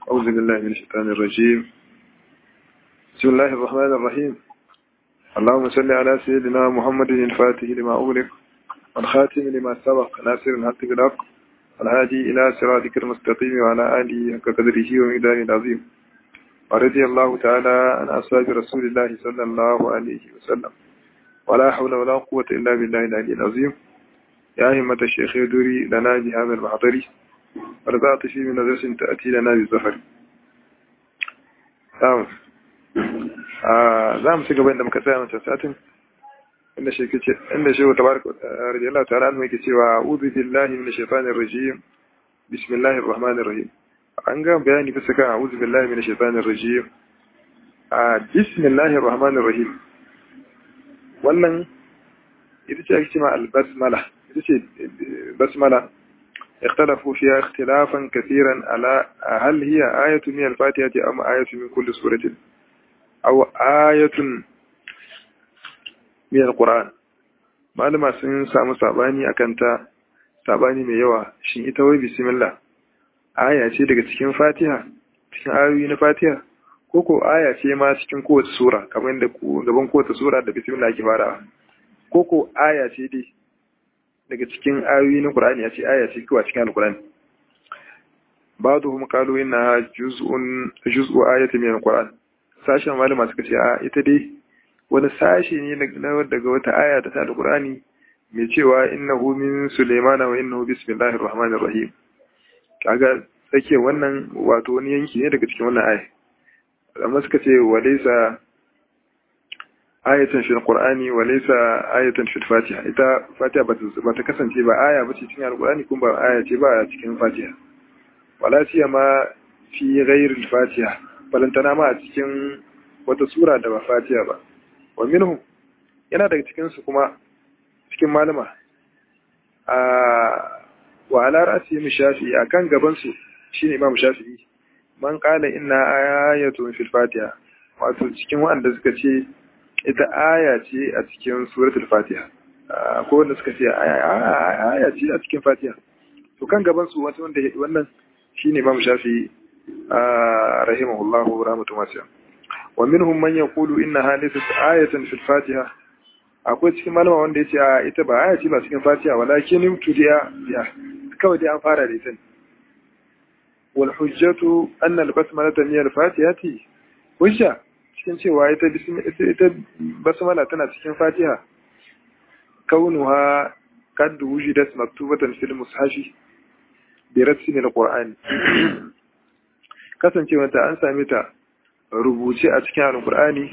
أعوذ بالله من الشيطان الرجيم بسم الله الرحمن الرحيم اللهم صل على سيدنا محمد الفاتح لما أغلق والخاتم لما سبق ناصر الحق بالحق والهادي إلى صراطك المستقيم وعلى آله حق قدره ومقداره العظيم ورضي الله تعالى عن أصحاب رسول الله صلى الله عليه وسلم ولا حول ولا قوة إلا بالله العلي العظيم يا همة الشيخ يدوري لنا بهذا المحضر ورضعت في من نظرة تأتي لنا بالزفر نعم za mu ci gaba inda muka tsaya wancan satin inda shi kace inda shi wa tabaraka radiyallahu ta'ala anhu yake cewa a'udhu billahi minash shaitanir rajim bismillahir rahmanir rahim an ga bayani bisa kan a'udhu billahi minash shaitanir rajim a bismillahir rahmanir rahim wannan ita ce ake cewa al-basmala ita ce basmala اختلفوا فيها اختلافا كثيرا على هل هي آية من الفاتحة أم آية من كل سورة أو آية من القرآن malama sun samu sabani akan ta sabani mai yawa shin ita wai bismillah aya ce daga cikin fatiha cikin ayoyi na fatiha ko ko aya ce ma cikin kowace sura kamar yadda gaban kowace sura da bismillah ake farawa ko ko aya ce dai daga cikin ayoyi na Qur'ani ya ce aya ce kawai cikin Al-Qur'ani ba'dhum qalu inna juz'un juz'u ayatin min Al-Qur'an sashen malama suka ce a ita dai wani sashi ne daga wata aya ta Al-Qur'ani mai cewa innahu min Sulaiman wa innahu bismillahir rahmanir rahim kaga sake wannan wato wani yanki ne daga cikin wannan aya amma suka ce walaysa ayatan fil qur'ani wa laysa ayatan fil fatiha ita fatiha ba ta kasance ba aya ba ce cikin alqur'ani kuma ba aya ce ba cikin fatiha wala ma fi ghairi fatiha balantana ma a cikin wata sura da ba fatiha ba wa minhum yana daga cikin su kuma cikin malama a wa ala ra'si shafi'i akan gaban su shine imam shafi'i man qala inna ayatun fil fatiha wato cikin wanda suka ce ita aya ce a cikin suratul fatiha ko wanda suka ce aya ce a cikin fatiha to kan gaban su wata wanda wannan shine imam shafi rahimahullahu rahmatu wasi'a wa minhum man yaqulu innaha laysat ayatan fil fatiha akwai cikin malama wanda yace a ita ba aya ce ba cikin fatiha walakin tudiya ya kawai dai an fara da ita wal hujjatu anna al basmalata min al fatihati hujja cikin cewa ita ita basmala tana cikin Fatiha kaunuha kad wujidat maktubatan fil mushafi bi ratsin alquran kasancewa ta an same ta rubuce a cikin alqurani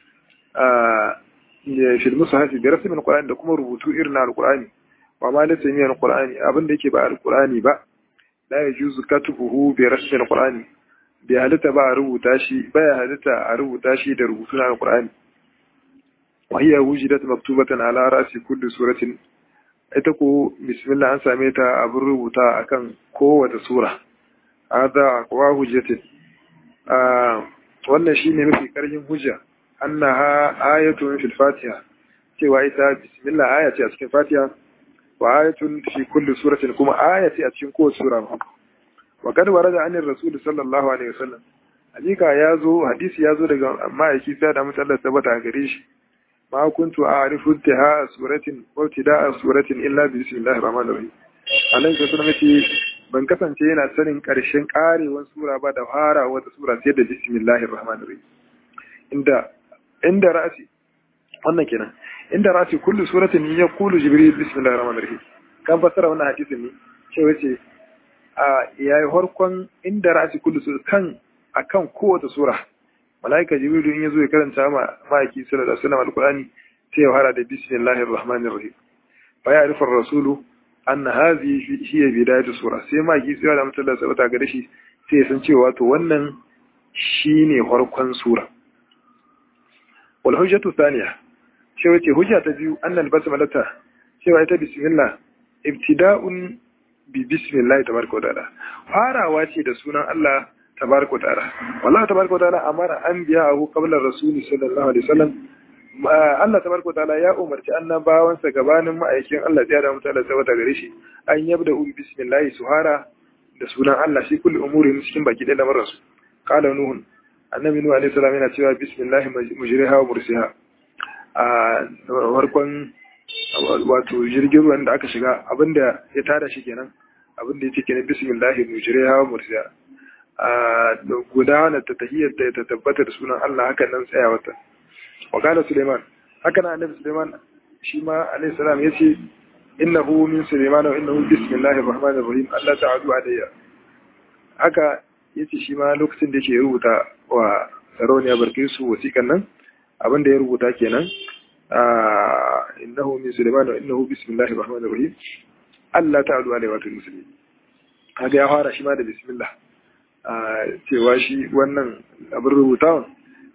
a fil mushafi bi ratsin alquran da kuma rubutu irin alqurani wa ma laysa min alqurani abinda yake ba alqurani ba la yajuzu katubuhu bi ratsin alqurani bai halitta ba a rubuta shi baya halitta a rubuta shi da rubutu na alqur'ani wa hiya wujidat maktubatan ala ra'si kulli suratin ita ko bismillah an same ta abin rubuta akan kowace sura hada wa hujjatin a wannan shine mafi karfin hujja annaha ayatun fil fatiha cewa ita bismillah aya ce a cikin fatiha wa ayatun fi kulli suratin kuma aya ce a cikin kowace sura وقد ورد عن الرسول صلى الله عليه وسلم hakika yazo hadisi yazo daga ma'aiki sai da mutallar tabbata gare shi ma kuntu a'rifu intiha suratin wa ibtida'a suratin illa bi bismillahir rahmanir rahim anan sai sunan ce ban kasance yana sanin karshen karewan sura ba da fara wata sura sai da bismillahir rahmanir rahim inda inda ra'si wannan kenan inda ra'si kullu suratin yaqulu jibril bismillahir rahmanir rahim kan fassara wannan hadisin ne cewa ce a yayi harkon inda ra'asi kullu su kan akan kowace sura malaika jibrilu in yazo ya karanta ma ma'aiki sallallahu alaihi wasallam alqurani sai ya fara da bismillahir rahmanir rahim fa ya'rifu ar-rasulu anna hadhihi hiya bidayatu sura sai ma'aiki sai da mutalla sabata gare shi sai ya san cewa to wannan shine harkon sura wal hujjatu thaniya cewa ce hujja ta biyu annal basmalata cewa ita bismillah ibtida'un bi bismillah tabaraka wataala farawa ce da sunan Allah tabaraka wataala wallahi tabaraka wataala amara anbiya'ahu qabla rasuli sallallahu alaihi wasallam Allah tabaraka wataala ya umarci annabawansa gabanin ma'aikin Allah ya da mutala sabata gare shi an yabda bi bismillah suhara da sunan Allah shi kulli umurihim cikin baki da lamarin su qala nuh annabi nuh alaihi salam yana cewa bismillah mujriha wa mursiha a farkon wato jirgin ruwan da aka shiga abinda ya tada shi kenan abinda ya ce kenan bismillah mujriha wa mursiha a gudana ta tahiyyar ta tabbata da sunan Allah hakan nan tsaya wata wa qala suleiman haka nan annabi suleiman shi ma alaihi salam yace innahu min suleiman wa innahu bismillahir rahmanir rahim Allah ta'ala alayya haka yace shi ma lokacin da yake rubuta wa sarauniya barkisu wasiƙan nan abinda ya rubuta kenan innahu min suleiman wa innahu bismillahir rahmanir rahim Allah ta'ala alayya wa musulmi haka ya fara shi ma da bismillah cewa shi wannan abin rubutawan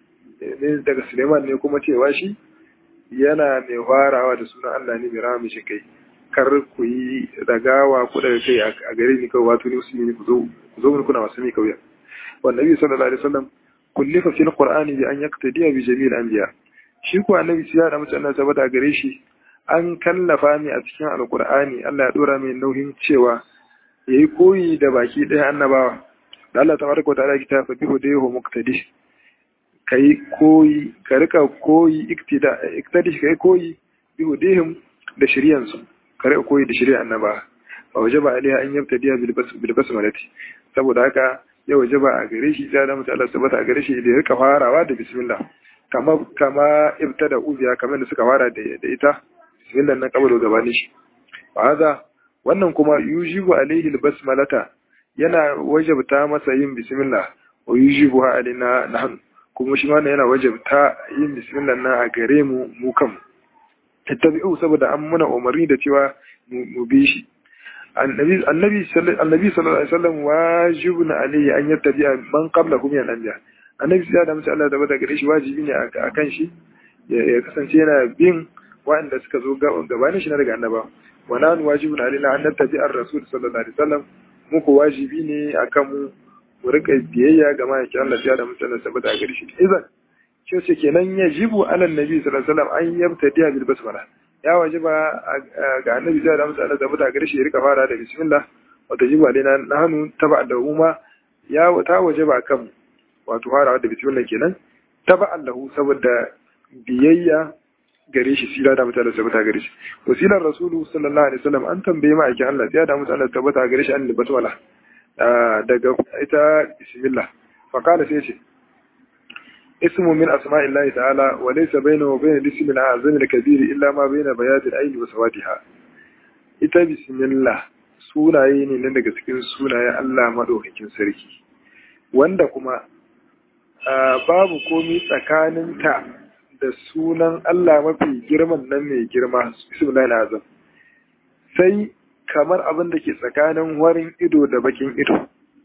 ne daga suleiman ne kuma cewa shi yana mai farawa da sunan Allah ne mai rama shi kai kar ku yi dagawa ku daga kai a gare ni kawai wato ne musulmi ne ku zo ku zo kuna wasu mi kauya wa nabi sallallahu alaihi wasallam kullifa fil qur'ani bi an yaqtadiya bi jami'il anbiya shi ko annabi sai da mutane saboda gare shi an kallafa mi a cikin alqur'ani Allah ya dora mai nauyin cewa yayi koyi da baki ɗaya annabawa da Allah tabaraka wa ta'ala kita fa bihu da yahu muqtadi kai koyi ka rika koyi iktida iktadi kai koyi bihu dihim da shari'an su ka rika koyi da shari'an annaba fa wajaba alaiha an yabtadiya bil basmalati saboda haka ya wajaba a gare shi da mutum Allah subhanahu a gare shi da ya rika farawa da bismillah kama kama ibtada uziya kamar da suka fara da ita bismillah nan kabalo gabanin shi wa hada wannan kuma yujibu alaihi al basmalata yana wajabta masa yin bismillah wa yujibu alaina nahnu kuma shi ma yana wajabta yin bismillah na a gare mu mu kan tattabi'u saboda an muna umarni da cewa mu bi shi annabi annabi annabi sallallahu alaihi wasallam wajibun alayhi an yattabi'a man qablahu min al-anbiya annabi sai da mutum Allah da bada gare shi wajibi ne akan shi ya kasance yana bin waɗanda suka zo gabanin shi na daga annaba wa nan wajibun alaina an nattabi'a ar-rasul sallallahu alaihi wasallam muku wajibi ne akan mu mu rika biyayya ga ma'aikin Allah ya da mutane saboda gari shi idan shi ce kenan yajibu ala nabi sallallahu alaihi wasallam an yabtadiya bil basmala ya wajiba ga annabi ya da mutane saboda gari shi ya rika fara da bismillah wa tajibu alaina nahnu taba da umma ya ta wajiba kan wato fara da bismillah kenan taba Allahu saboda biyayya gare shi sila da mutane tabbata gare shi wasilar rasulu sallallahu alaihi wasallam an tambaye ma'aikin Allah ya da mutane tabbata gare shi an basmala daga ita bismillah faqala sai ce ismu min asma'illahi ta'ala wa laysa bainahu wa bainal ismi al-azam al-kabir illa ma baina bayad al-ayn wa sawadiha ita bismillah sunaye ne nan daga cikin sunayen Allah madaukakin sarki wanda kuma babu komi tsakaninta da sunan Allah mafi girman nan mai girma bismillahil azam sai kamar abin da ke tsakanin warin ido da bakin ido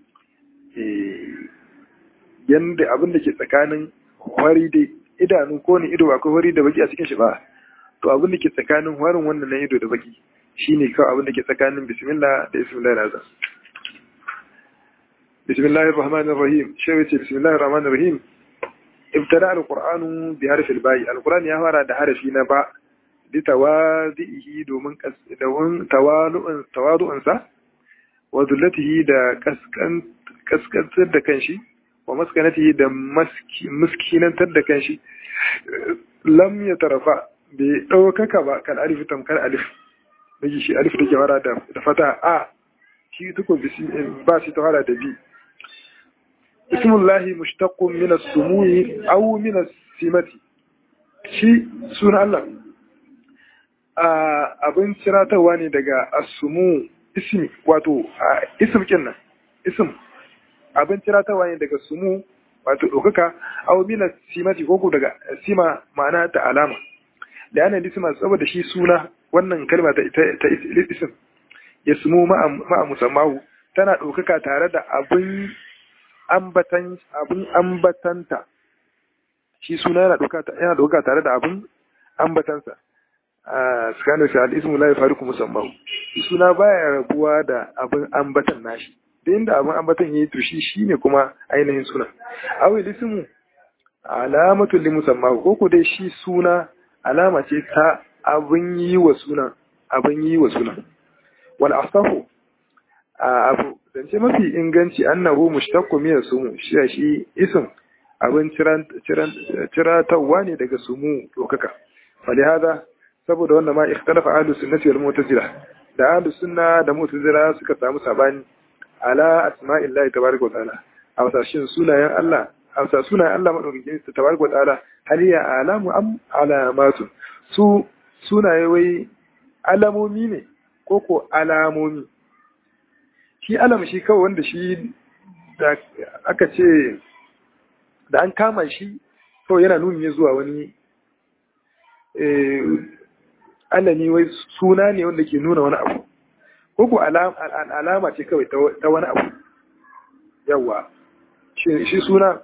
yanda abin da ke tsakanin wari da idanu ko ne ido akwai wari da baki a cikin shi ba to abin da ke tsakanin warin wannan na ido da baki shine kawai abin da ke tsakanin bismillah da bismillahil azam bismillahir rahmanir rahim shi ce bismillahir rahmanir rahim ibtada alqur'anu bi harfil ba'i alqur'ani ya fara da harafi na ba bi tawazihi domin domin tawalu'un tawadu'un sa wa dullatihi da kaskan kaskantar da kanshi wa maskanatihi da miskinantar da kanshi lam ya tarafa bai ɗaukaka ba kan alif tamkar alif miji shi alif take fara da fata a shi tuko ba shi ta fara da bi ismullahi mushtaqqun min as-sumu'i aw min as-simati shi suna Allah abin ciratawa ne daga as-sumu ismi wato ism kinnan ism abin ciratawa ne daga sumu wato ɗaukaka aw min as-simati ko daga sima ma'ana ta alama da ana lisma saboda shi suna wannan kalma ta ta ism ya sumu ma'a musammahu tana ɗaukaka tare da abin ambatan abin ambatanta shi suna yana yana ɗauka tare da abin ambatansa a tsakanin shi al'ismu la yafariku musamman shi suna baya rabuwa da abin ambatan nashi da inda abin ambatan yayi to shi shine kuma ainihin suna awi ismu alamatu li musamman ko ko dai shi suna alama ce ta abin yi wa suna abin yi wa suna wal asahu abu zance mafi inganci annahu mushtaqqu min sumu shi shi ism abin ciratawa ne daga sumu dokaka falihada saboda wannan ma ikhtalafa ahlus sunnati wal mu'tazila da ahlus sunna da mu'tazila suka samu sabani ala asma'illahi tabaraka wa ta'ala a wasashin sunayen Allah a wasa sunayen Allah madaukakin tabaraka wa ta'ala hal ya alamu am alamatu su sunaye wai alamomi ne ko ko alamomi shi alam shi kawai wanda shi da aka ce da an kama shi kawai yana nuni ne zuwa wani alami wai suna ne wanda ke nuna wani abu ko ko alama ce kawai ta wani abu yawa shi suna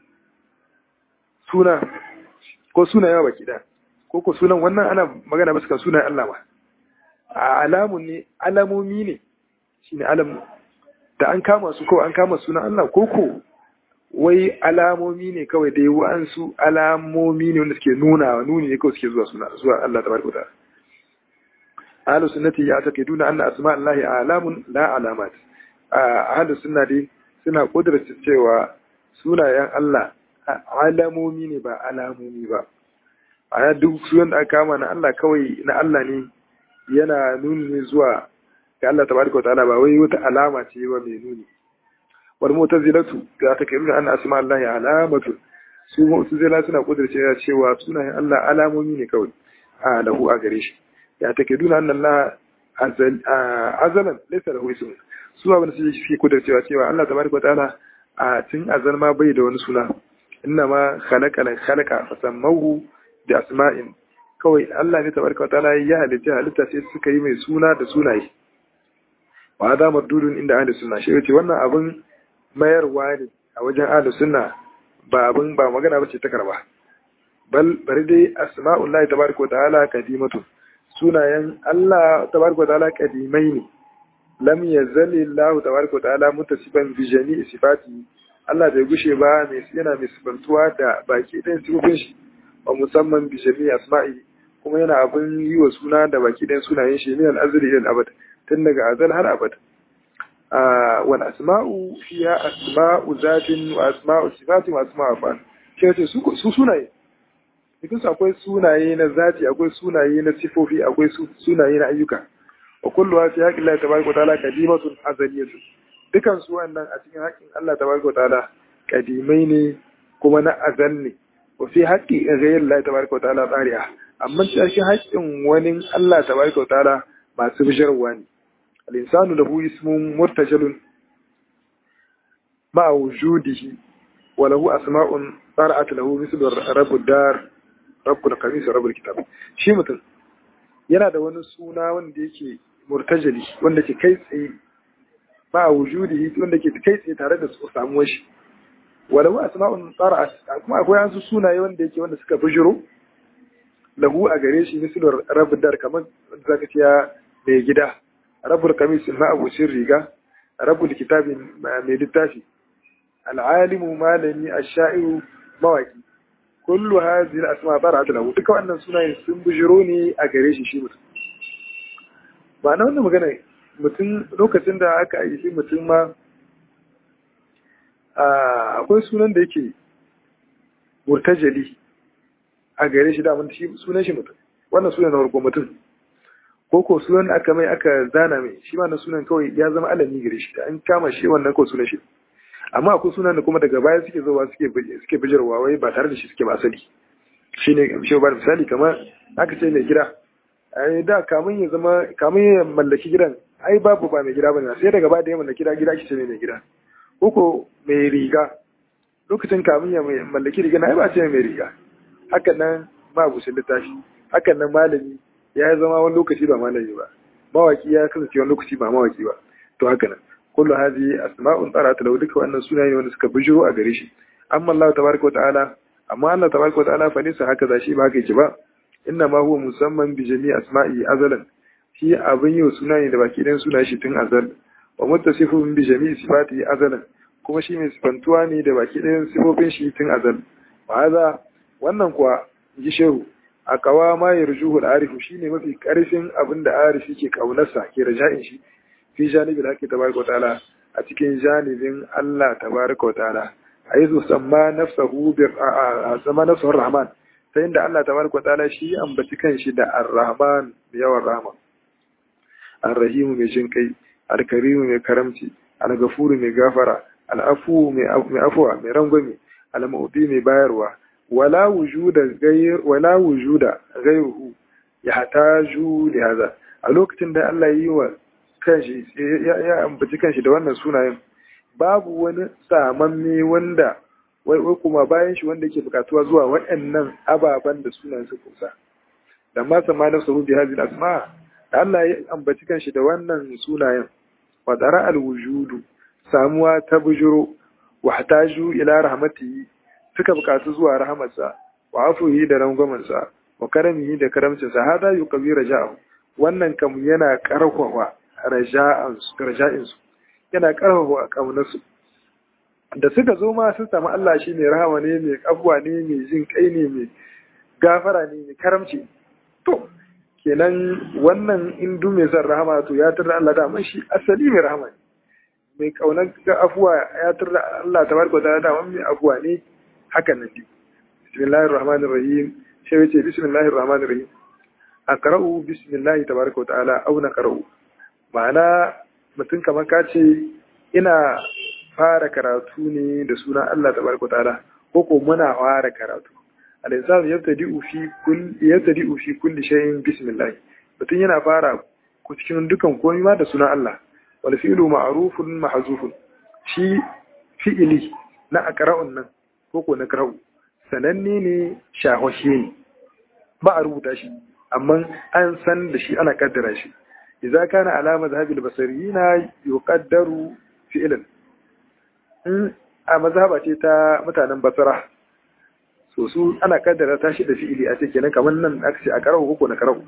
suna ko suna yawa baki da ko ko sunan wannan ana magana ba suka sunan Allah ba a alamun ne alamomi ne shine alam da an kama su kawai an kama sunan Allah ko ko wai alamomi ne kawai dai wa'ansu alamomi ne wanda suke nuna nuni ne kawai suke zuwa suna zuwa Allah tabaraka ta'ala ahlus sunnati ya take duna anna asma Allah alamun la alamat ahlus sunna dai suna kudurta cewa sunayen Allah alamomi ne ba alamomi ba a duk sunan da aka kama na Allah kawai na Allah ne yana nuni ne zuwa ga Allah tabaraka ta'ala ba wai wata alama ce ba mai nuni wal mu'tazilatu ga ta kai anna asma Allah alamatu su mu'tazila suna kudurce cewa sunayen Allah alamomi ne kawai a lahu a gare shi ya ta kai duna annan Allah azalan laysa lahu ism su abin da suke kudurcewa cewa Allah tabaraka ta'ala a tun azal ma bai da wani suna inna ma khalaqa la khalaqa fasammahu bi asma'in kawai Allah ne tabaraka ta'ala ya halitta halitta sai suka yi mai suna da sunaye wa hada mardudun inda ahli sunna shi yace wannan abin mayarwa ne a wajen ahli sunna ba abin ba magana bace ta karba bal bari dai asma'ullahi tabaraka wa ta'ala qadimatu sunayen Allah tabaraka wa ta'ala qadimai ne lam yazali Allah tabaraka wa ta'ala mutasifan bi jami'i sifati Allah bai gushe ba mai yana mai sifantuwa da baki ɗayan sifofin shi wa musamman bi jami'i asma'i kuma yana abin yi wa suna da baki ɗayan sunayen shi min al-azli ila al-abad tun daga azal har abad wal asma'u fiya asma'u zatin wa asma'u sifatin wa asma'u afan shi ce su sunaye cikin su akwai sunaye na zati akwai sunaye na sifofi akwai sunaye na ayyuka wa kullu wa fi haqqi Allah tabaraka wa ta'ala qadimatun azaliyatun dukan su wannan a cikin haƙƙin Allah tabaraka wa ta'ala qadimai ne kuma na azal ne wa fi haqqi ghayr Allah tabaraka wa ta'ala tsariya amma cikin haƙƙin wani Allah tabaraka wa ta'ala masu bisharwa ne الإنسان له اسم مرتجل مع وجوده وله أسماء طرأت له مثل رب الدار رب القميص رب الكتاب shi mutum yana da wani suna wanda yake murtajali wanda ke kai tsaye ba wujudihi wanda ke kai tsaye tare da samuwar shi walahu asma'un tsara'at kuma akwai an su sunaye wanda yake wanda suka bijiro lahu a gare shi mislu rabbud dar kamar zaka ce mai gida rabul kamis na abucin riga rabul kitabin mai littafi al'alimu malami ash-sha'iru mawaki kullu hadhihi al-asma bara'at lahu duka wannan sunayen sun bujiro ne a gare shi shi mutum ba na wannan magana mutum lokacin da aka yi shi mutum ma akwai sunan da yake murtajali a gare shi da shi sunan shi mutum wannan sunan na farko mutum ko ko sunan aka mai aka zana mai shi ma na sunan kawai ya zama alami gare shi an kama shi wannan ko sunan shi amma akwai sunan da kuma daga baya suke zowa suke suke bijirwa wai ba tare da shi suke ba asali shine shi ba misali kamar aka ce mai gida ai da kamun ya zama kamun ya mallaki gidan ai babu ba mai gida bane sai daga baya da ya mallaki gida gida ake ce mai gida ko ko mai riga lokacin kamun ya mallaki riga na ai ba ce mai riga hakan nan ba busin littafi hakan nan malami ya zama wani lokaci ba malami ba mawaki ya kasance wani lokaci ba mawaki ba to haka nan kullu hadhihi asma'un tarat lahu duka wannan sunaye ne wanda suka bijiro a gare shi amma Allah tabaraka ta'ala amma Allah tabaraka ta'ala fa nisa haka zashi ba haka yake ba inna ma huwa musamman bi jami'i asma'i azalan shi abin yau sunaye da baki dan suna shi tun azal wa muttasifun bi jami'i sifati azalan kuma shi mai sifantuwa ne da baki ɗayan sifofin shi tun azal ba wannan kuwa ji shehu a kawa ma ya rujuhu al'arifu shi ne mafi ƙarfin abin da arifi ke ƙaunarsa ke raja'in shi fi janibi da ake tabaraka ta'ala a cikin janibin Allah tabaraka wa ta'ala aizu samma nafsahu bi samma nafsuhu rahman ta inda Allah tabaraka wa ta'ala shi ambaci kanshi da ar-rahman da yawan rahma ar-rahim mai jin kai al-karim mai karamci al-ghafur mai gafara al-afu mai afwa mai rangwame al-mu'ti mai bayarwa wala wujuda ghayr wala wujuda ghayruhu yahtaju li hadha a lokacin da Allah yi wa kanshi ya ambaci kanshi da wannan sunayen babu wani samamme wanda wai kuma bayan shi wanda yake bukatuwa zuwa waɗannan ababen da sunayen su kusa da ma sama na sahu bi hadhihi asma da Allah ya ambaci kanshi da wannan sunayen wa tsara alwujudu samuwa ta bujuro wa hataju ila rahmatihi suka bukatu zuwa rahmatsa wa afuhi da rangwamansa wa karamihi da karamcinsa hada yuqawi raja'ahu wannan kam yana karfafa raja'insu yana karfafa kaunarsu da suka zo ma sun samu Allah shi mai rahama ne mai abuwa ne mai jin kai ne mai gafara ne mai karamci to kenan wannan indu mai son rahama to ya tarda Allah da shi asali mai rahama ne mai kaunar ga afuwa ya tarda Allah tabaraka ta'ala da mai afuwa ne hakan nan dai bismillahir rahmanir rahim sai yace bismillahir rahmanir rahim aqra'u bismillahi tabaraka wa ta'ala aw naqra'u ma'ana mutum kamar ka ce ina fara karatu ne da sunan Allah tabaraka wa ta'ala ko ko muna fara karatu al-insan yabtadi'u fi kulli yabtadi'u fi kulli shay'in bismillah mutum yana fara ku cikin dukan komai ma da sunan Allah wal fi'lu ma'rufun mahzufun shi fi'ili na aqra'un nan ko ko na qara'u sananne ne shahoshe ne ba a rubuta shi amma an san da shi ana kaddara shi idza kana ala mazhabil basariyina yuqaddaru fi'lan in a mazhaba ce ta mutanen basara so su ana kaddara ta shi da fi'ili a ce kenan kamar nan aka ce a karau ko na karau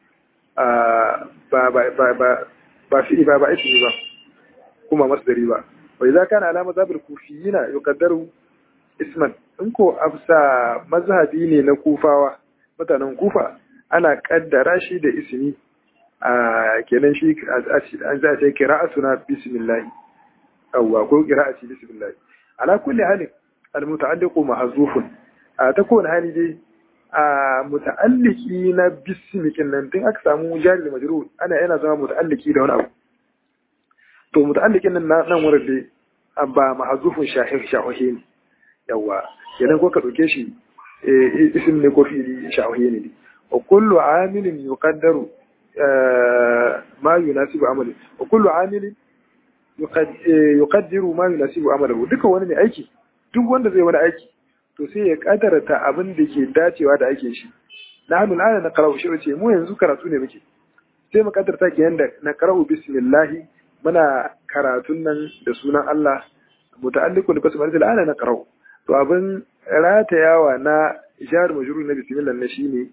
a ba ba ba ba ba fi'ili ba ba aiki ba kuma masdari ba wa idza kana ala mazhabil kufiyina yuqaddaru isman in ko afsa mazhabi ne na kufawa mutanen kufa ana kaddara shi da ismi a kenan shi an za ta qira'atuna bismillah awwa ko qira'ati bismillah ala kulli halin almuta'alliqu mahzufun a ta kowane hali dai a muta'alliki na bismikin nan tun aka samu jari da majrur ana yana zama muta'alliki da wani abu to muta'allikin nan nan wurin dai ba mahzufun shahih shahihi ne yawa kenan ko ka dauke shi ism ne ko fi'ili shahihi ne wa kullu amilin yuqaddaru ma yunasibu amali wa kullu amilin yuqaddiru ma yunasibu amalahu duka wani ne aiki duk wanda zai wani aiki to sai ya kadarta abin da ke dacewa da ake shi na hannun ana na karau shi ce mu yanzu karatu ne muke sai mu kadarta ke yanda na karau bismillahi muna karatun nan da sunan Allah muta'alliqun bi basmalatil ana na karau to abin ratayawa na jar majrur na bismillah na shine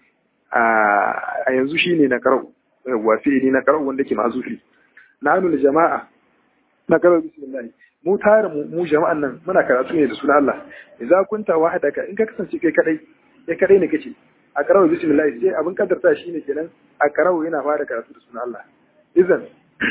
a yanzu shine na karau wa fi'ili na karau wanda ke mazufi na hannun jama'a na karau bismillah mu tare mu jama'an nan muna karatu ne da sunan Allah idza kunta wahdaka in ka kasance kai kadai kai kadai ne kace a karawa bismillah sai abin kadarta shine kenan a karawa yana fara karatu da sunan Allah idan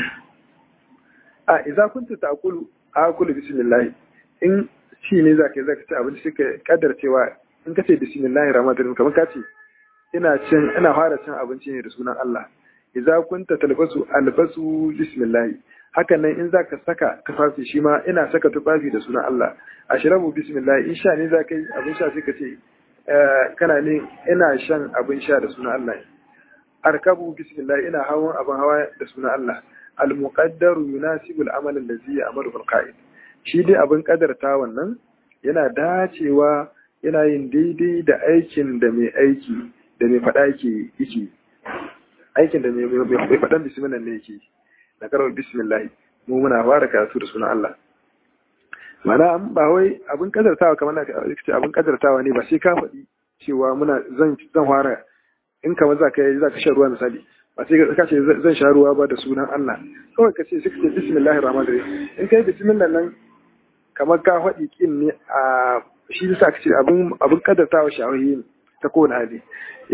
a idza kunta ta'kulu akulu bismillah in shi ne zaka zaka ci abinci sai ka kaddar cewa in kace bismillahir rahmanir rahim kamar kace ina cin ina fara cin abinci ne da sunan Allah idza kunta talbasu albasu bismillah haka nan in zaka saka tufafi shi ma ina saka tufafi da sunan Allah ashrabu bismillah in sha ne zaka yi abin sha sai ka ce kana ne ina shan abin sha da sunan Allah arkabu bismillah ina hawan abin hawa da sunan Allah al muqaddaru yunasibu al amal allazi ya'malu bil qa'id shi dai abin kadarta wannan yana dacewa yana yin daidai da aikin da mai aiki da mai faɗa yake yake aikin da mai faɗan bismillah ne yake na karar bismillah mu muna fara karatu da sunan Allah mana ba wai abin kadartawa kamar na ce abin kadartawa ne ba sai ka faɗi cewa muna zan zan fara in kamar za ka za ka sha ruwa misali ba sai ka ce zan sha ruwa ba da sunan Allah kawai ka ce sai ka ce bismillahir rahmanir rahim in kai bismillah nan kamar ka faɗi kin ne a shi yasa ka ce abin abin kadartawa shawahi ne ta kowane hali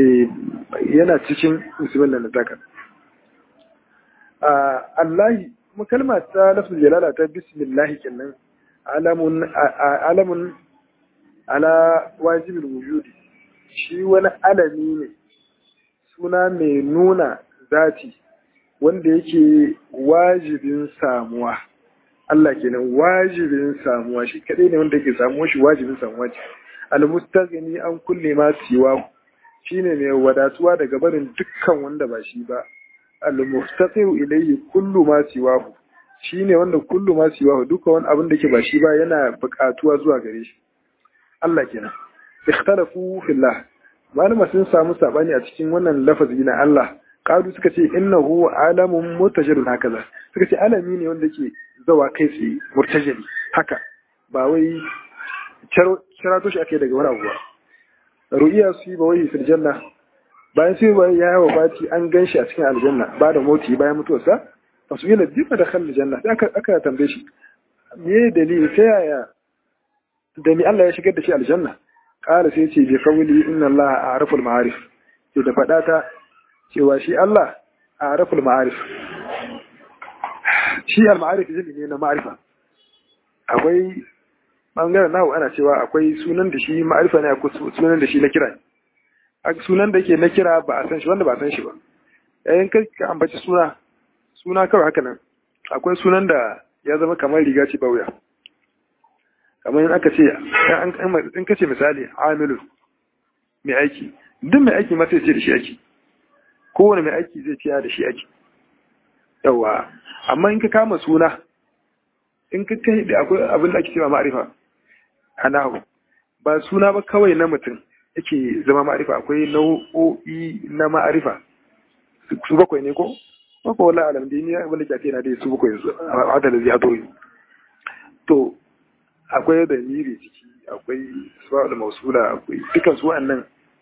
yana cikin bismillah na zaka Allahi kuma kalma ta lafzul jalala ta bismillah kenan alamun alamun ala wajibul wujudi shi wani alami ne suna mai nuna zati wanda yake wajibin samuwa Allah kenan wajibin samuwa shi kadai ne wanda yake samuwa shi wajibin samuwa ce almustaghni an kulle ma siwa shine mai wadatuwa daga barin dukkan wanda ba shi ba almustaqiru ilayhi kullu ma siwa shine wanda kullu ma siwa dukkan wani abin da ke ba shi ba yana buƙatuwa zuwa gare shi Allah kenan ikhtalafu fillah malama sun samu sabani a cikin wannan lafazi na Allah qalu suka ce innahu alamun mutajirun hakaza suka ce alami ne wanda ke zawa kai tsaye murtajiri haka ba wai cirato shi ake daga wani abu ba ru'iya su ba wai fil janna bayan sai bai ya yawa bati an ganshi a cikin aljanna ba da moti bayan mutuwarsa fasu yana jifa da khalil janna sai aka aka tambaye shi me dalili ta yaya da ni Allah ya shigar da shi aljanna qala sai ce bi qawli inna Allah a'raful ma'arif sai da fada ta cewa shi Allah a'raful ma'arif shi al-ma'arif zai ne na ma'arifa akwai bangaren nahu ana cewa akwai sunan da shi ma'arifa ne akwai sunan da shi na kira sunan da yake na kira ba a san shi wanda ba a san shi ba yayin kai ka ambaci suna suna kawai haka nan akwai sunan da ya zama kamar riga ce ba wuya kamar yin aka ce in ka ce misali amilu mai aiki duk mai aiki ma sai ce da shi aiki kowane mai aiki zai ce da shi aiki yawa amma in ka kama suna in ka kai da akwai abin da ake cewa ma'arifa a nahu ba suna ba kawai na mutum yake zama ma'arifa akwai nau'o'i na ma'arifa su bakwai ne ko maka wala alam dai ni abin da ke na dai su bakwai yanzu a da zai hato to akwai da miri ciki akwai suwa da mausula akwai dukan su wa'annan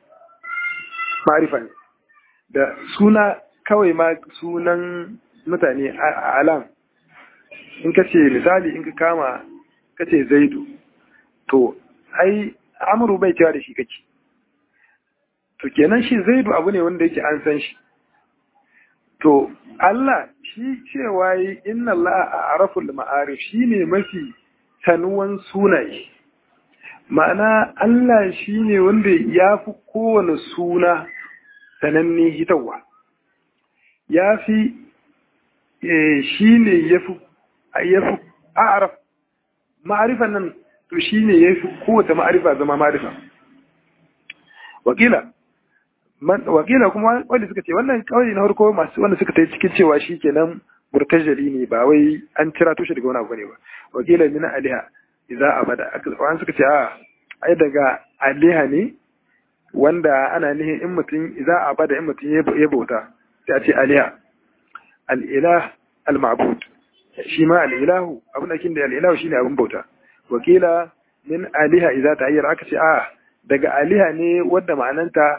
ma'arifa ne da suna kawai ma sunan mutane a alam in ka ce misali in ka kama ka ce zaidu to ai amuru bai cewa da shi kake to kenan shi zaidu abu ne wanda yake an san shi to Allah shi cewa yi inna Allah a araful ma'arif shi ne mafi sanuwan sunaye ma'ana Allah shi ne wanda ya fi kowane suna sananne hitarwa ya fi shi ne ya fi a'araf ma'arifan nan to shi ne ya fi kowace ma'arifa zama ma'arifa wakila wakila kuma wanda suka ce wannan kawai na harko masu wanda suka ta cikin cewa shi kenan murtajali ne ba wai an cira tushe daga wani abu ne ba wakila min aliha idza abada an suka ce a ai daga aliha ne wanda ana nihin in mutum idza abada in mutum ya bauta sai a ce aliha al-ilah al-ma'bud shi ma al-ilahu abin da kin da al-ilahu shine abin bauta wakila min aliha idza ta'ayyara aka ce a daga aliha ne wanda ma'ananta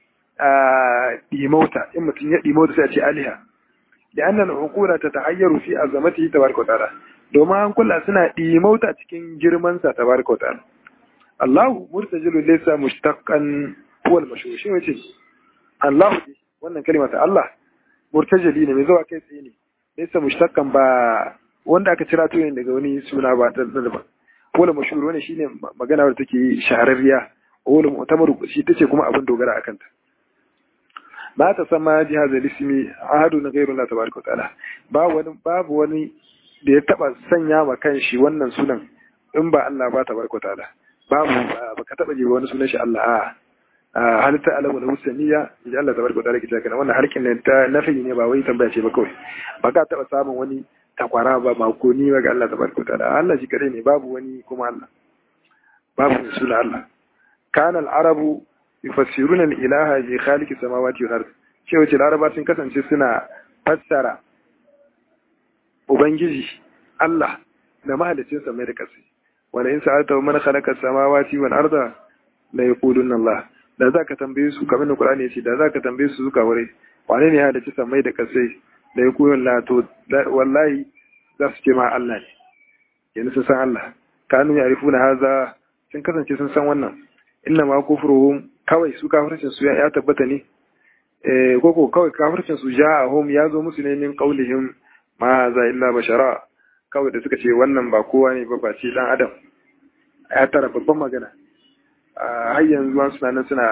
ɗimauta in mutum ya ɗimauta sai a ce aliha da annan hukura ta ta'ayyaru fi azamatihi tabaraka ta'ala domin an kula suna ɗimauta cikin girman sa tabaraka ta'ala Allahu murtajilu laysa mushtaqqan huwa al-mashhur shi wace Allahu wannan kalma ta Allah murtajili ne mai zuwa kai tsaye ne laysa mushtaqqan ba wanda aka cira to daga wani suna ba ta daban wala mashhur wannan shine magana wadda take shahararriya wala mu'tamaru shi tace kuma abin dogara akan ta ba ta sama jihazar ismi ahadu na gairu Allah tabaraka ta'ala babu wani babu wani da ya taba sanya ma kanshi wannan sunan in ba Allah ba tabaraka ta'ala babu ba ka taba jiba wani sunan shi Allah a halitta alamu da husaniya idan Allah tabaraka ta'ala ke cewa wannan harkin ne ta nafi ne ba wai tambaya ce ba kawai ba ka taba samun wani takwara ba makoni ba ga Allah tabaraka ta'ala Allah shi kadai ne babu wani kuma Allah babu sunan Allah kana al-arabu yufassiruna al-ilaha bi khaliqi samawati wal ard cewa ce laraba sun kasance suna fassara ubangiji Allah da mahalicin samai da ƙasa wala in sa'alta man khalaqa samawati wal arda la yaquluna Allah da zaka tambaye su kamar Qur'ani yace da zaka tambaye su zuka wure wane ne ya halicci samai da ƙasa da yaquluna la to wallahi za su ce ma Allah ne yanzu sun san Allah kanu yarifuna haza sun kasance sun san wannan inna ma kufruhum kawai su kafircin su ya tabbata ne eh koko kawai kafircin su ja hum ya zo musu ne min qaulihim ma za illa bashara kawai da suka ce wannan ba kowa ne ba ce dan adam ya tara babban magana har yanzu an suna nan suna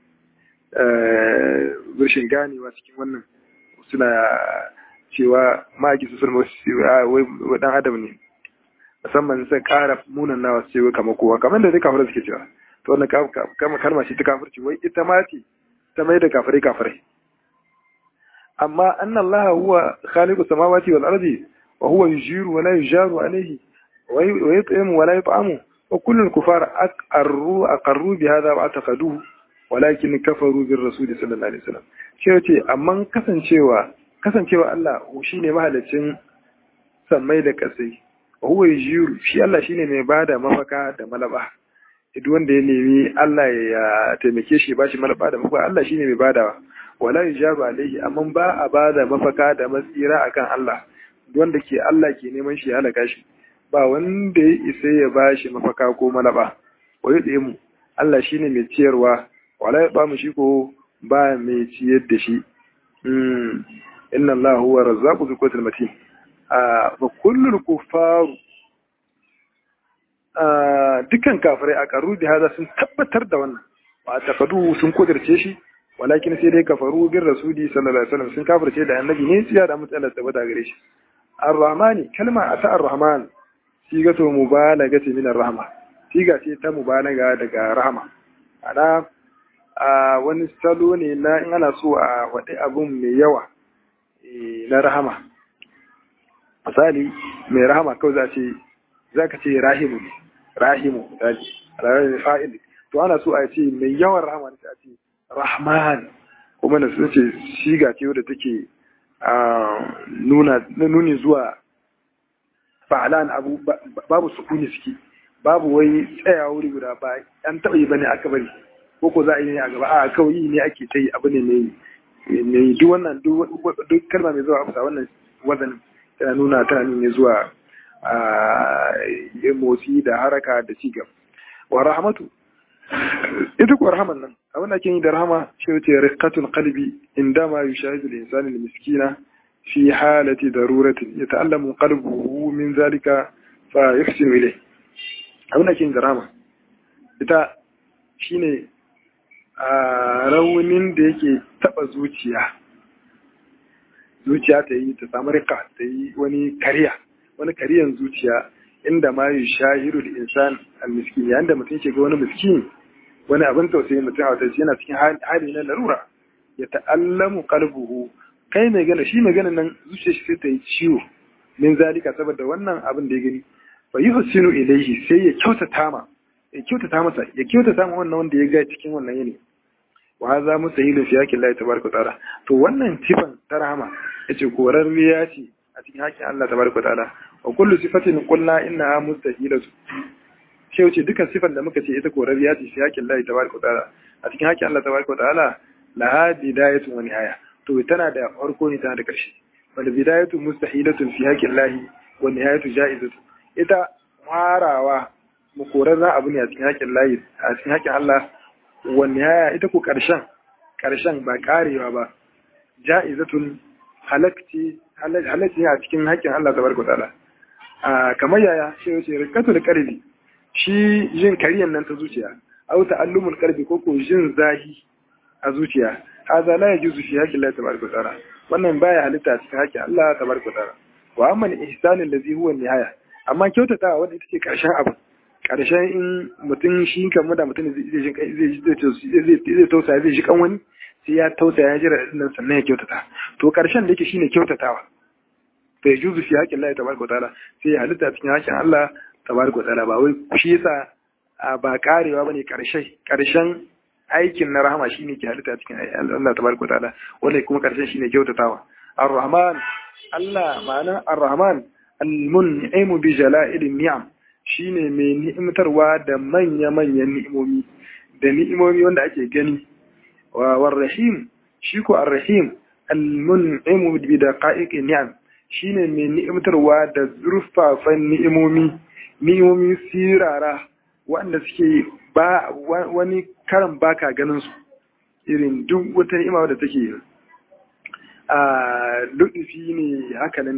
rashin ganewa cikin wannan suna cewa ma'aiki su sulma wai dan adam ne musamman sai kara munan nawa su ce kamar kowa kamar da dai kafirai suke cewa to wannan kalma ce ta kafirci wai ita ma ce ta mai da kafirai kafirai amma anna Allah huwa khaliqu samawati wal ardi wa huwa yujiru wa la yujaru alayhi wa yut'imu wa la yut'amu wa kullu al-kufar aqarru aqarru bi hadha wa ataqaduhu walakin kafaru bir rasul sallallahu alaihi wasallam shi yace amma kasancewa kasancewa Allah shine mahalicin sammai da kasai wa huwa yujiru shi Allah shine mai bada mafaka da malaba duk wanda ya nemi Allah ya taimake shi ba shi malaba da mafaka Allah shine mai badawa wala yujabu alaihi amma ba a bada mafaka da matsira akan Allah wanda ke Allah ke neman shi ya halaka shi ba wanda ya isa ya ba shi mafaka ko malaba wa yadda mu Allah shine mai ciyarwa wala ya ba mu shi ko ba mai ciyar da shi inna Allah huwa razzaqu bi quwwatil matin a fa kullul kufaru dukkan kafirai a karu da hada sun tabbatar da wannan ba tafadu sun kudirce shi walakin sai dai kafaru bin rasuli sallallahu alaihi wasallam sun kafirce da annabi ne tsiya da mutsalar tabbata gare shi ar-rahmani kalma ata ar-rahman siga to mubalaga ce min ar-rahma siga ce ta mubalaga daga rahma ana a wani salo ne na in ana so a wadi abun mai yawa na rahama misali mai rahama kawai za ce za ka ce rahimu ne rahimu misali rahimu fa'il to ana so a ce mai yawan rahama ne a ce rahman kuma da sun ce shiga ce wadda take nuna nuni zuwa fa'alan abu babu sukuni suke babu wai tsaya wuri guda ba an taɓa yi bane aka bari ko ko za a yi ne a gaba a kawai yi ne ake ta yi abu ne mai mai duk wannan duk kalma mai zuwa afsa wannan wazanin tana nuna tana nuna zuwa motsi da haraka da cigaba wa rahmatu ita kuwa rahaman nan abin da ke yi da rahama shi ce rikatul qalbi indama yushahidu al-insanu al-miskina fi halati daruratin yata'allamu qalbuhu min zalika fa yuhsinu ilayh abin da ke yi da rahama ita shine a raunin da yake taba zuciya zuciya ta yi ta samu rika ta yi wani kariya wani kariyan zuciya inda ma yushahidu al-insan al-miskin yayin da mutum ke ga wani miskin wani abin tausayi mutum a wata yana cikin hali na larura ya ta'allamu qalbuhu kai mai gana shi mai ganin nan zuciyar shi sai ta yi ciwo min zalika saboda wannan abin da ya gani fa yuhsinu ilayhi sai ya kyautata ma ya kyautata masa ya kyautata ma wannan wanda ya ga cikin wannan yini wa hadha mustahilun fi haqqi Allah tabaraka ta'ala to wannan sifan ta rahama yace korarriya ce a cikin haƙƙin Allah tabaraka ta'ala wa kullu sifatin qulna innaha mustahilatu sai wuce dukkan sifan da muka ce ita korariya ce fi haƙin Allah tabaraka ta'ala a cikin haƙin Allah tabaraka ta'ala la bidayatun wa nihaya to tana da farko ne tana da ƙarshe wal bidayatu mustahilatun fi haƙin Allah wa nihayatu ja'izatu ita farawa mu korarra abu ne a cikin haƙin Allah a cikin haƙin Allah wa nihaya ita ko ƙarshen ƙarshen ba karewa ba ja'izatun halakti halakti a cikin haƙin Allah tabaraka ta'ala kamar yaya shi wuce rikatul qalbi shi jin kariyan nan ta zuciya au ta'allumul qalbi ko ko jin zahi a zuciya hadha la yajuzu fi haqqi Allah tabaraka ta'ala wannan baya halitta cikin haƙƙi Allah tabaraka ta'ala wa amma ihsanu allazi huwa nihaya amma kyautatawa wanda ita ce karshen abu karshen in mutum shi kan da mutum zai zai zai zai tausa zai shi kan wani sai ya tausa ya jira nan sannan ya kyautata to karshen da yake shine kyautatawa fa yajuzu fi haqqi Allah tabaraka ta'ala sai ya halitta cikin haƙƙin Allah tabaraka wa ta'ala ba wai shi yasa ba karewa bane karshe karshen aikin na rahama shine ke halitta cikin Allah tabaraka wa ta'ala wanda kuma karshen shine kyautatawa ar-rahman Allah ma'ana ar-rahman al-mun'imu bi jala'il ni'am shine mai ni'imtarwa da manya manyan ni'imomi da ni'imomi wanda ake gani wa war-rahim shi ko ar-rahim al-mun'imu bi daqa'iq ni'am shine mai ni'imtarwa da zurfafan ni'imomi ni'imomi sirara waɗanda suke ba wani karan baka ganin su irin duk wata ni'ima da take a luɗufi ne haka nan dai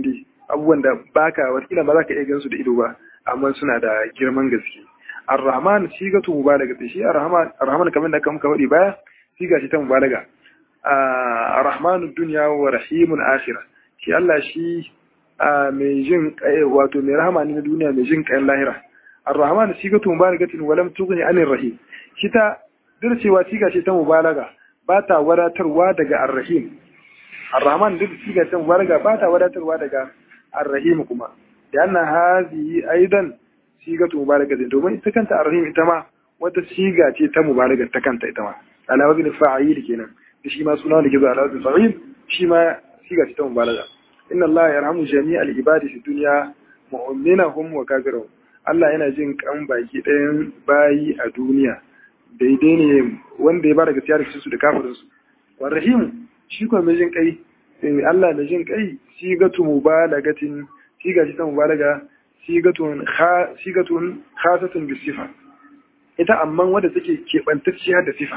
abubuwan da baka wakila ba za ka iya gansu da ido ba amma suna da girman gaske ar-rahman sigatu mubalaga shi ar-rahman ar-rahman kamar da kan kawai baya siga shi ta mubalaga ar-rahmanu dunya wa rahimun akhirah shi Allah shi mai jin kai wato mai rahama ne na duniya mai jin kai lahira ar-rahman sigatu mubalagatin wa lam tughni anir rahim shi ta duk cewa siga ce ta mubalaga ba ta wadatarwa daga ar-rahim ar-rahman duk siga ta mubalaga ba ta wadatarwa daga ar-rahim kuma da anna hazi aidan sigatu mubalagatin domin ita kanta ar-rahim ita ma wata siga ce ta mubalaga ta kanta ita ma ala wazni fa'il kenan shi ma suna da gizo ala wazni fa'il shi ma siga ce ta mubalaga inna Allah yarhamu jami'al ibadi fi dunya mu'minahum wa kafirahum Allah yana jin kan baki ɗayan bayi a duniya daidai ne wanda ya ba da gaskiya da su da kafirin su wa rahim shi kuma mai jin kai Allah mai jin kai sigatu mubalagatin siga ce ta mubalaga sigatun sigatun khasatun bi sifa ita amma wanda take kebantacciya da sifa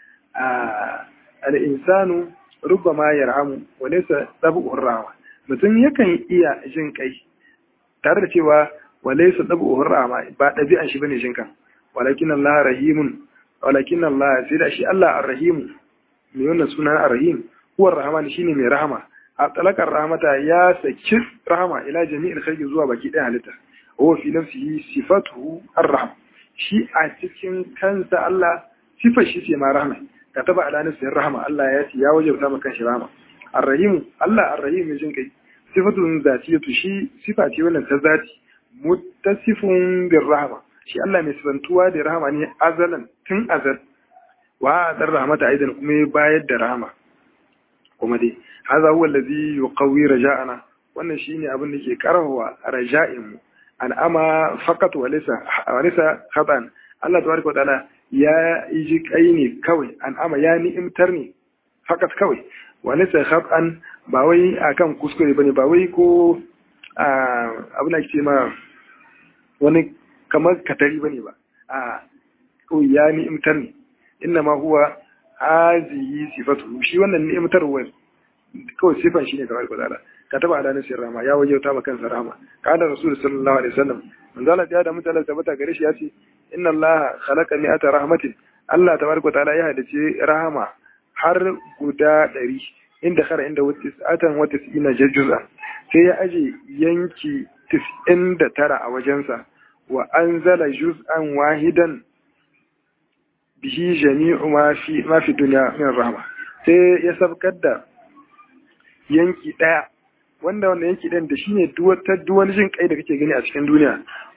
al-insanu rubbama yarhamu wa laysa tabu'ur rahma mutum yakan iya jin kai tare da cewa walaysa tabu'ur rahma ba dabi'an shi bane jin kan walakin Allah rahimun walakin Allah sai da shi Allah ar-rahim me wannan sunan ar-rahim huwa ar-rahman shine mai rahama a talakar rahmata ya saki rahama ila jami'il khalqi zuwa baki ɗaya halitta huwa fi nafsihi sifatuhu ar-rahm shi a cikin kansa Allah sifar shi ce ma rahma kataba ala nafsihi rahma Allah ya ce ya wajabta maka shi rahma ar-rahim Allah ar-rahim jin kai sifatun zatiyatu shi sifa ce wannan ta zati muttasifun bir rahma shi Allah mai sifantuwa da rahama ne azalan tun azal wa dar rahmata aidan kuma ya bayar da rahama kuma dai haza huwa allazi yuqawi raja'ana wannan shine abin da ke karawa raja'in mu al'ama faqat wa laysa wa laysa khatan Allah tabaraka wa ta'ala ya yi kai ne kawai an'ama ya ni'imtar ne fakat kawai wa laysa khatan ba wai akan kuskure bane ba wai ko abin da ke ma wani kamar katari bane ba a ko ya ni'imtar ne inna ma huwa hazihi sifatu shi wannan ni'imtarwar kawai sifan shi ne kamar kudala ka taba ala nasir rama ya waje ta makan rama ka da rasul sallallahu alaihi wasallam manzo Allah ya da mutala tabbata gare shi ya ce inna Allah khalaqa mi'ata rahmatin Allah tabaraka taala ya hadace rahama har guda ɗari inda khara inda wutis atan wa tis'ina juz'an sai ya aje yanki 99 a wajensa wa anzala juz'an wahidan bihi jami'u ma fi ma fi dunya min rahma sai ya sabkar da yanki daya wanda wanda yanki ɗayan da shine duwata duwani jin kai da kake gani a cikin duniya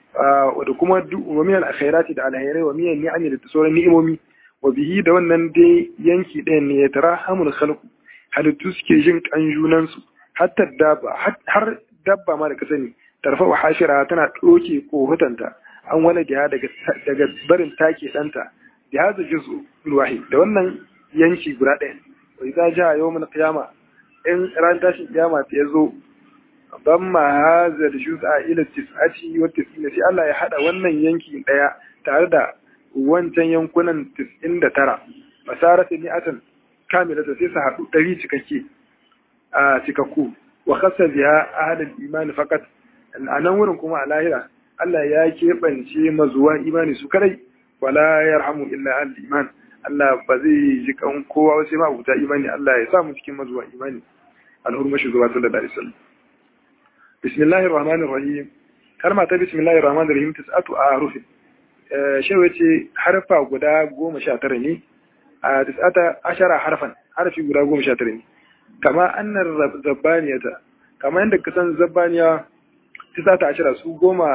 da kuma wa min al-khairati da alhairai wa min ni'ami da sauran ni'imomi wa bihi da wannan dai yanki ɗayan ne ya tarahamul khalqu halittu suke jin kan junan su hatta dabba har dabba ma da ka sani tarfa wa hashira tana doke kohutanta an wani da daga daga barin take danta da hada juzu wahid da wannan yanki guda ɗaya wa idza jaa yawmul qiyamah in ran tashin kiyama ta yazo ban ma hazar juz'a ila tis'ati wa tis'ina sai Allah ya hada wannan yanki daya tare da wancan yankunan 99 fasara sai ni'atan kamila sai su hadu 100 cikakke a cikakku wa khassa biha ahlul iman faqat anan wurin kuma a lahira Allah ya keɓance mazuwa imani su kadai wala yarhamu illa al iman Allah ba zai ji kan kowa sai ma abuta imani Allah ya sa mu cikin mazuwa imani al'urma shugaba sallallahu alaihi wasallam bismillahir rahmanir rahim kalma ta bismillahir rahmanir rahim tis'atu ahruf shi wace harfa guda 19 ne a tis'ata ashara harfan harfi guda 19 ne kama annar zabbaniyata kama yanda kasan zabbaniya tis'ata ashara su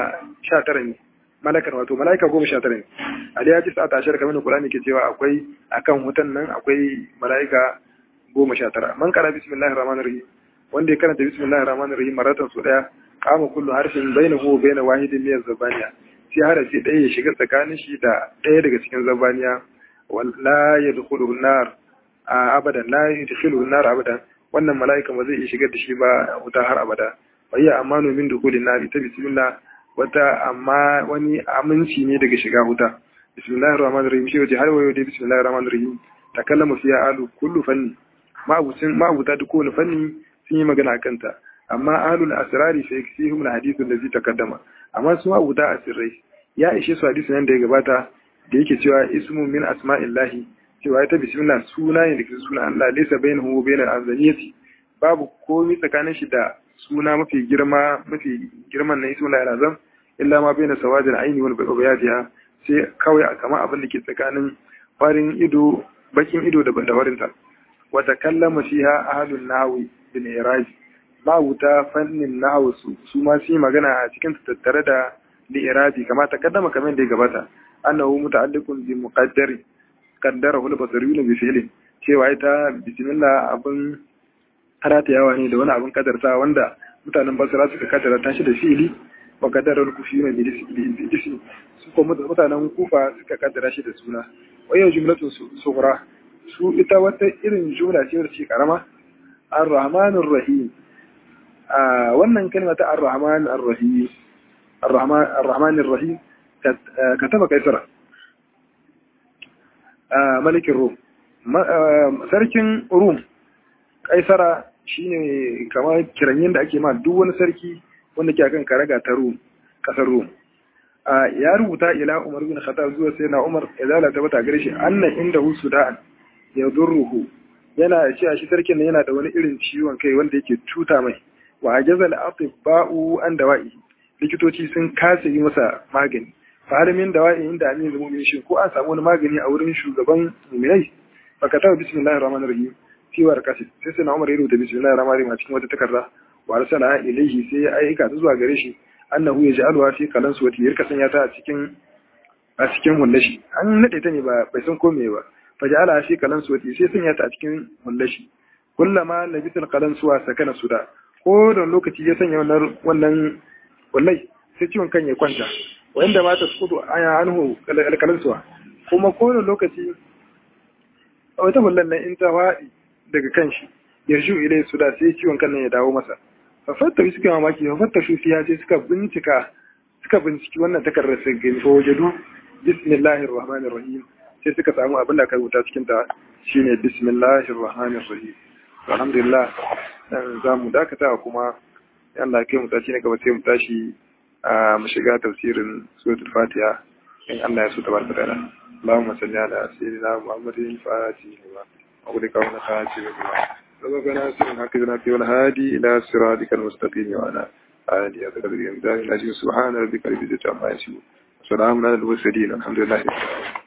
19 ne malakar wato malaika goma sha tara ne ali ya ci sa ta ashar kamar Qur'ani ke cewa akwai akan hutan nan akwai malaika goma sha tara man kara bismillahir rahmanir rahim wanda ya karanta bismillahir rahmanir rahim maratan su daya kama kullu harfin bainahu wa bain wahidin min zabaniya sai harafi ɗaya ya shiga tsakanin shi da ɗaya daga cikin zabaniya la yadkhuluhu nar abadan la yadkhuluhu nar abadan wannan malaika ba zai iya shigar da shi ba wuta har abada wa hiya amanu min dukhulin nar ita bismillah wata amma wani aminci ne daga shiga wuta bismillahir rahmanir rahim shi wace har wayo dai bismillahir rahmanir rahim takallama fiya alu kullu fanni ma'abucin ma'abuta duk kowane fanni sun yi magana a kanta amma ahlul asrari fa yaksihum alhadith allazi taqaddama amma su abuda asirrai ya ishe su hadisi nan da ya gabata da yake cewa ismu min asma'illahi cewa ita bismillah suna ne da suna Allah laysa bainahu wa bainal azaniyati babu komai tsakanin shi da suna mafi girma mafi girman na ismu la azam illa ma baina sawadil aini wal bayadiha sai kawai kamar abin da ke tsakanin farin ido bakin ido da bandawarinta wa takallama fiha ahlun nahwi bil iraj mawuta fannin nahwu su ma su magana a cikin tattare da li'irabi kama ta kaddama kamar da ya gabata annahu muta'alliqun bi muqaddari qaddarahu al-basariyuna bi fi'lin cewa ita bismillah abin haratayawa ne da wani abin kadarta wanda mutanen basra suka kaddara tashi da fi'li wa qaddara al-kufiyuna bi ismi su kuma mutanen kufa suka kaddara shi da suna wayo jumlatun sughra su ita wata irin jumla ce wacce karama ar-rahmanur rahim a wannan kalma ta ar-rahman ar-rahim الرحمن الرحمن الرحيم كتب قيصر ملك الروم sarkin rum kaisara shine kamar kiranyen da ake ma duk wani sarki wanda ke akan karaga ta rum kasar rum ya rubuta ila umar bin khattab zuwa sai na umar idza ta bata gare shi annan inda hu sudan ya durruhu yana cewa shi sarkin yana da wani irin ciwon kai wanda yake cuta mai wa ajazal atibba'u an dawa'i likitoci sun kasa yi masa magani fahalimin da wa'i inda amin zama mu'min shi ko an samu wani magani a wurin shugaban mu'minai baka tawa bismillahir rahmanir rahim fi warqati sai sai Umar ya rubuta bismillahir rahmanir rahim a cikin wata takarda wa arsala ilayhi sai ya aika ta zuwa gare shi annahu yaj'aluha fi qalan suwati yarka sanya ta a cikin a cikin hullashi an nade ta ne ba bai san ko me ba fa ja'ala fi qalan suwati sai sanya ta a cikin hullashi kullama labisul qalan suwa sakana suda ko da lokaci ya sanya wannan wannan wallahi sai ciwon kan ya kwanta wanda ma ta sukudu aya anhu alkalansuwa kuma kowane lokaci a wata hullan nan in ta waɗi daga kan shi yarju ilai su da sai ciwon kan nan ya dawo masa fafatta su suka mamaki fafatta su fiya sai suka bincika suka binciki wannan takardar sai gani ko wajadu bismillahir rahmanir rahim sai suka samu abin da aka rubuta cikin ta shine bismillahir rahmanir rahim alhamdulillah dan za mu dakata kuma Allah kai mu tashi na gaba sai mu tashi a mu shiga tafsirin suratul Fatiha in Allah ya so tabaraka ta'ala Allahumma salli ala sayyidina Muhammadin fatihi wa أغلق ولا خاتم سبقنا سرنا كذنا في والهادي إلى صراطك المستقيم وعلى آله أتقدر الإمداد العزيز سبحان ربك رب العزة عما يصفون وسلام على المرسلين الحمد لله رب العالمين